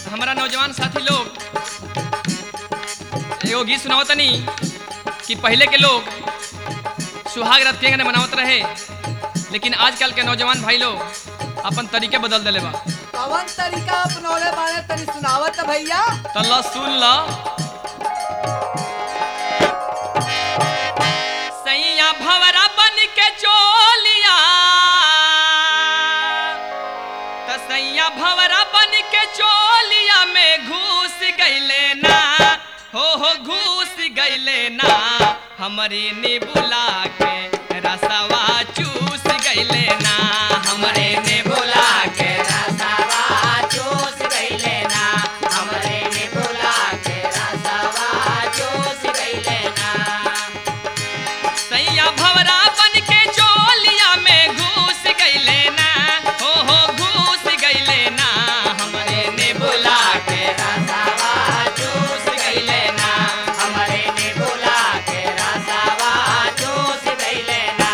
हमारा नौजवान साथी लोग एगो गीत सुनावतनी कि पहले के लोग सुहाग रात के मनावत रहे लेकिन आजकल के नौजवान भाई लोग अपन तरीके बदल दिले बा कवन तरीका अपनौले बारे तनी सुनावत भैया तो ल सुन ल सैया भवरा बन के चोलिया त सैया भवरा बन के चोलिया में घुस गईले ना हो हो घुस गईले ना हमरे ने बुला के रसवा चूस गईले ना हमरे ने बुला के रसवा चूस गईले ना हमरे ने बुला के रसवा चूस गईले ना सैया भवरा बन के चोलिया में घुस गईले ना हो हो घुस गईले ना हमरे ने बुला के रसवा चूस गईले ना हमरे ने बुला के रसवा चूस गईले ना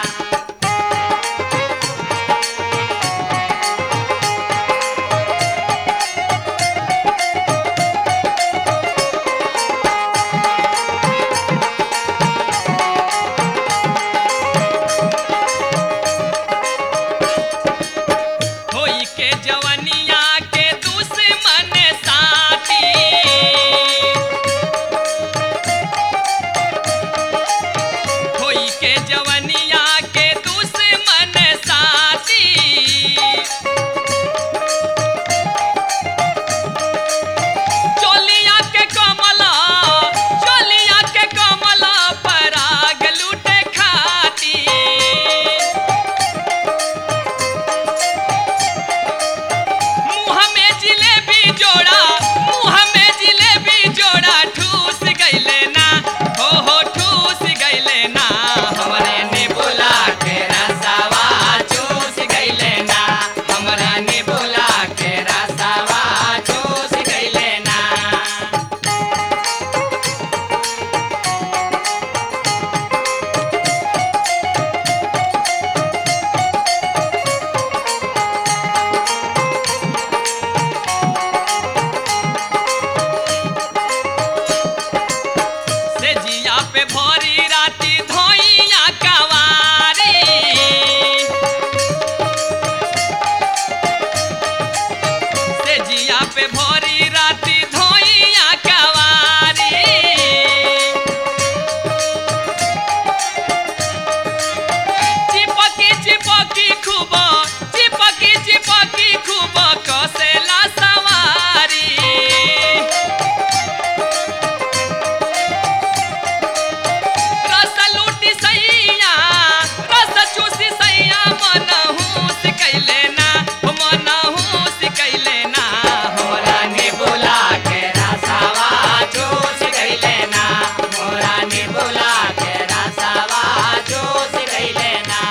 होई के जवनिया के दुश्मन साथी होई के जवनिया के दुश्मन साथी चोलिया के कमला चोलिया के कमला पराग लूटे खाती मुँह में जिलेबी जोड़ा मुँह में जिलेबी जोड़ा ठूस गईले ना हो हो ठूस गईले ना हमरे ने बुला के रसवा चूस गईले ना हमरा ने बुला के रसवा चूस गईले ना से जिया पे भरी राती धोइया कवारी से जिया पे भरी राती धोइया कवारी चिपकी चिपकी खूब चिपकी चिपकी खूब कसेला सवारी रस लूटी सैया रस चूसी सैया मनहूस कैले ना मनहूस कैले ना हमरा ने बोला के रसवा चूस गईले ना मोरा ने बुला के रसवा चूस गईले ना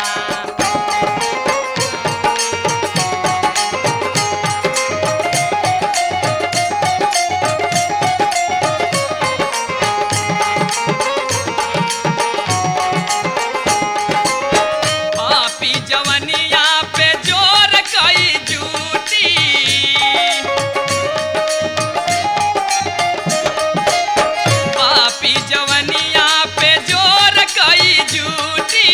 पापी जवनिया पे जोर कई जूटी पापी जवनिया पे जोर कई जूटी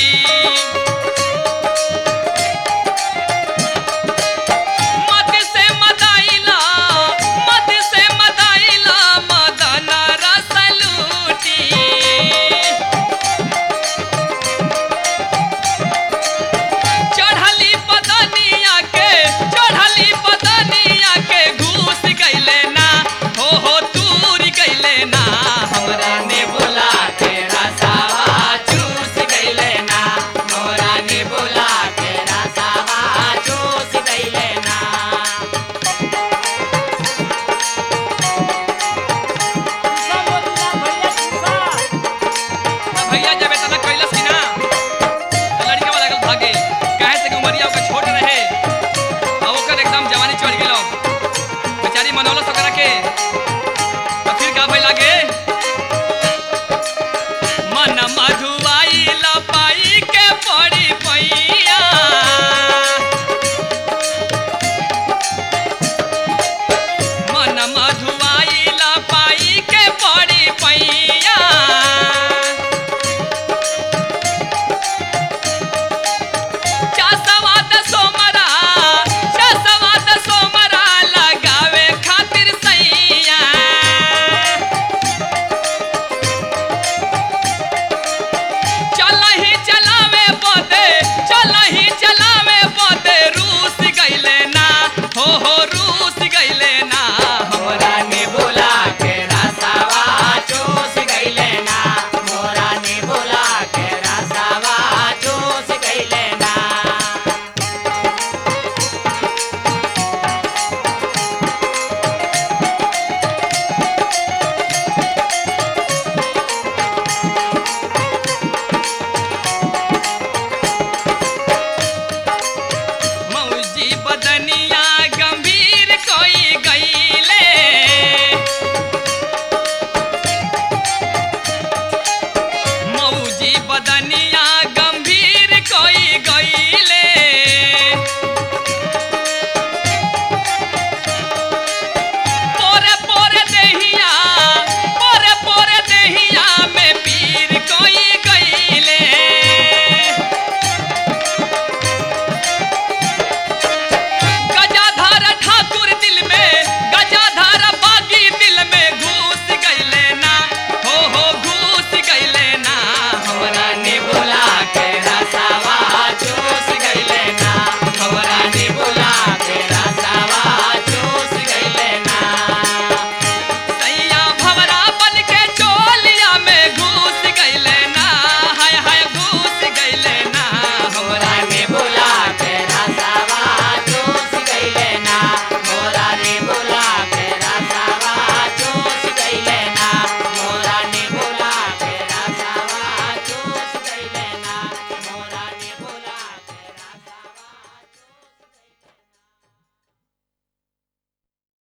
मत से मदाइला मत से मदाइला मदन रस लूटी चढ़ली बदनिया के चढ़ली बदनिया के घूस गईले ना हो हो तूर गईले ना हमरा ने बुला के रसवा चूस गईले ना मोरा ने बुला के रसवा चूस गईले ना भैया जब इतना कैलस की ना तो लड़का वाला गल भागे काहे से कि उमरिया ओकर छोट रहे और ओकर एकदम जवानी चढ़ गेलो बेचारी मनौलस ओकरा के